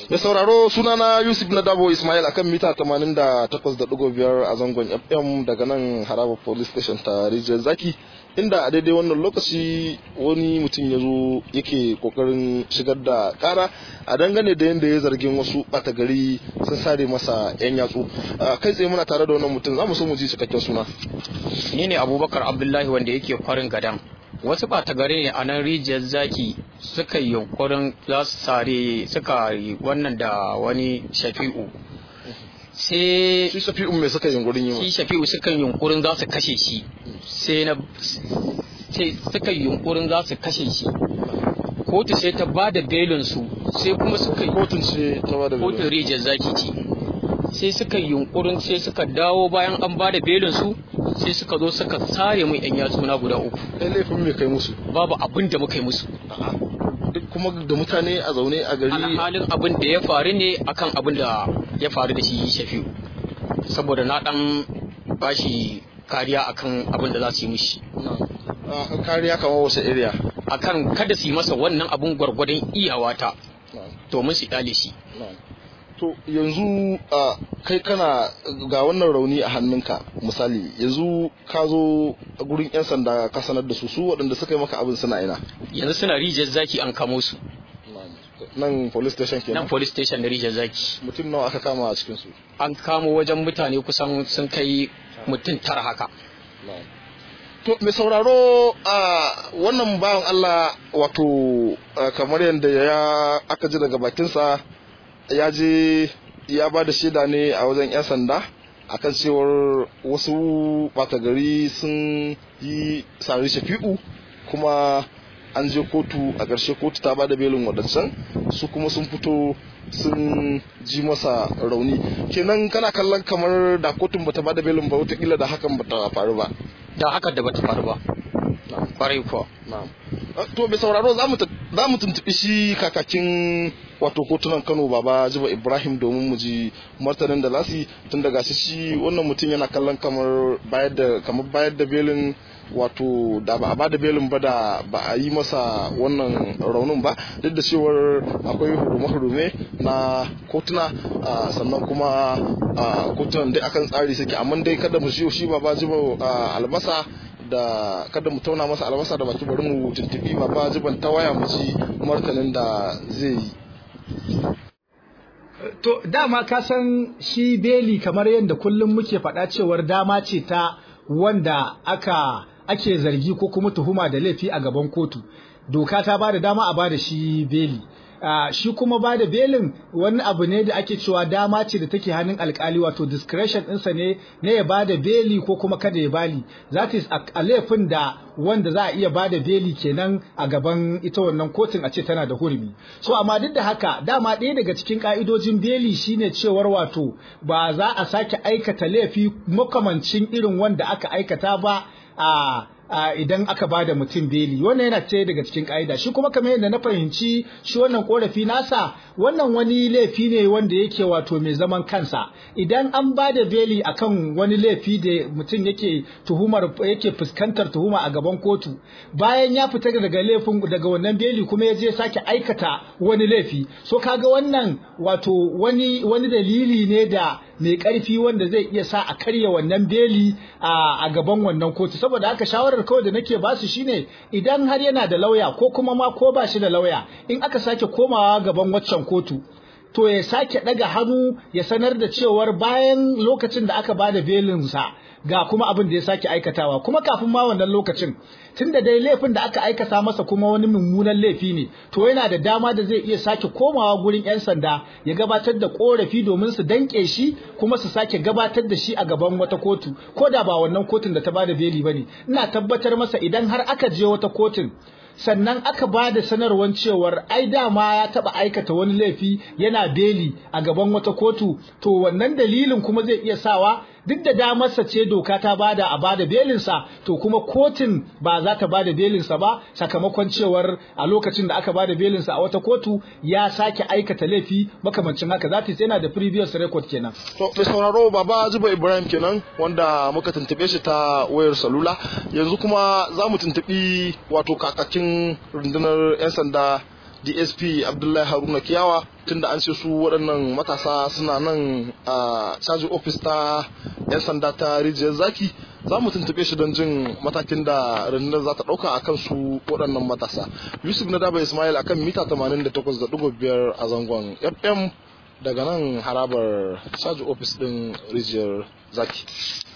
Mai sauraro sunana Yusuf Nadabo Ismail akan mita 88.5 a zangon FM daga nan Haraba Police Station ta Rijiyar Zaki inda a daidai wannan lokaci wani mutum ya zo yake kokarin shigar da kara a dangane da yadda ya zargin wasu ɓata gari sun sare masa 'yan yatsu kai tsaye muna tare da wannan mutum za mu so mu ji cikakken suna ni ne abubakar abdullahi wanda yake kwarin gadan wasu ɓata gari ne a nan rijiyar zaki suka yi yunkurin za su sare suka yi wannan da wani shafi'u sai shi shafi'u mai suka yunkurin yi shi shafi'u suka yi yunkurin za su kashe shi sai na sai suka yi yunkurin za su kashe shi kotu sai ta ba da belin su sai kuma suka yi kotun ce ta ba da kotun rijiyar zaki ce sai suka yi yunkurin sai suka dawo bayan an ba da belin su sai suka zo suka sare mun yan yatsuna guda uku kai laifin mai kai musu babu abin da muka yi musu duk kuma da mutane a zaune a gari alhalin abin da ya faru ne akan abin da ya faru da shi shafi'u saboda na dan bashi kariya akan abin da za su yi mishi Ah, kariya kamar wasu area akan kada su yi masa wannan abin gwargwadon iyawata domin su kyale shi to yanzu a kai kana ga wannan rauni a hannunka misali yanzu ka zo gurin 'yan sanda ka sanar da su su waɗanda suka yi maka abin suna ina yanzu suna rijiyar zaki an kamo su nan police station nan kenan police station na rijiyar zaki mutum nawa aka kama a cikin su an kamo wajen mutane kusan sun kai mutum tara haka to mai sauraro a wannan bawan Allah wato ah, kamar yadda ya aka ji daga bakinsa ya je ya ba da shaida ne a wajen 'yan sanda akan cewar wasu ɓata gari sun yi sari shafi'u kuma an je kotu a ƙarshe kotu ta ba da belin waɗancan su kuma sun fito sun ji masa rauni kenan kana kallon kamar da kotun bata ba da belin ba wataƙila da hakan bata faru ba da haka da bata faru ba kwarai kuwa Na'am. Ah, To bai sauraro za mu ta- za mu tuntuɓi shi kakakin wato kotunan Kano Baba Jiba Ibrahim domin mu ji martanin da lasi tun daga shi shi wannan mutum yana kallon kamar bayar da kamar bayar da belin wato da ba a ba da belin ba da ba a yi masa wannan raunin ba duk da cewar akwai hurume-hurume na kotuna ah, sannan kuma ah, kotunan dai akan tsari suke amma dai kada mu shi shi Baba Jiba ah, albasa da kada mu tauna masa albasa da baki bari mu tuntubi baba jiban ta waya mu ji martanin da zai yi To dama ka san shi beli kamar yadda kullum muke faɗa cewar dama ce ta wanda aka ake zargi ko kuma tuhuma da laifi a gaban kotu. Doka ta ba da dama a ba da shi beli. Ah, shi kuma ba da belin wani abu ne da ake cewa dama ce da take hannun alkali wato discretion ɗinsa ne na ya ba da beli ko kuma kada ya bali that is a a laifin da wanda za a iya ba da beli kenan a gaban ita wannan kotun a ce tana da hurumi so amma duk da haka dama ɗaya daga cikin ka'idojin beli shine cewar wato ba za a sake aikata laifi makamancin irin wanda aka aikata ba a a idan aka ba da mutum beli wannan yana ce daga cikin ka'ida shi kuma kamar yadda na fahimci shi wannan korafi nasa wannan wani laifi ne wanda yake wato mai zaman kansa idan an ba da beli akan wani laifi da mutum yake tuhumar yake fuskantar tuhuma a gaban kotu bayan ya fita daga laifin daga wannan beli kuma ya je sake aikata wani laifi so kaga wannan wato wani wani dalili ne da mai karfi wanda zai iya sa a karya wannan beli a a gaban wannan kotu saboda haka shawarar kawai da nake basu shine idan har yana da lauya ko kuma ma ko ba shi da lauya in aka sake komawa gaban waccan kotu to ya sake daga hannu ya sanar da cewar bayan lokacin da aka bada belinsa ga kuma abin da ya sake aikatawa kuma kafin ma wannan lokacin tunda dai laifin da aka aikata masa kuma wani mummunan laifi ne to yana da dama da zai iya sake komawa gurin yan sanda ya gabatar da korafi domin su danke shi kuma su sake gabatar da shi a gaban wata kotu ko da ba wannan kotun da ta bada beli bane ina tabbatar masa idan har aka je wata kotun sannan aka ba da sanarwar cewar ai dama ya taba aikata wani laifi yana beli a gaban wata kotu to wannan dalilin kuma zai iya sawa duk da damarsa ce doka ta bada a bada belinsa to kuma kotun ba za ta bada belinsa ba sakamakon cewar a lokacin da aka bada belinsa a wata kotu ya sake aikata laifi makamancin haka za ta yana da previous record kenan to mai sauraro baba zuba ibrahim kenan wanda muka tuntube shi ta wayar salula yanzu kuma za mu tuntubi wato kakakin rundunar 'yan sanda dsp abdullahi haruna kiyawa tunda an ce su waɗannan matasa suna nan a caji ofis ta 'yan sanda ta rijiyar zaki za mu tuntube shi don jin matakin da rundunar za ta ɗauka a kan su waɗannan matasa yusuf na daba ismail akan mita 88.5 a zangon fm daga nan harabar caji ofis ɗin rijiyar zaki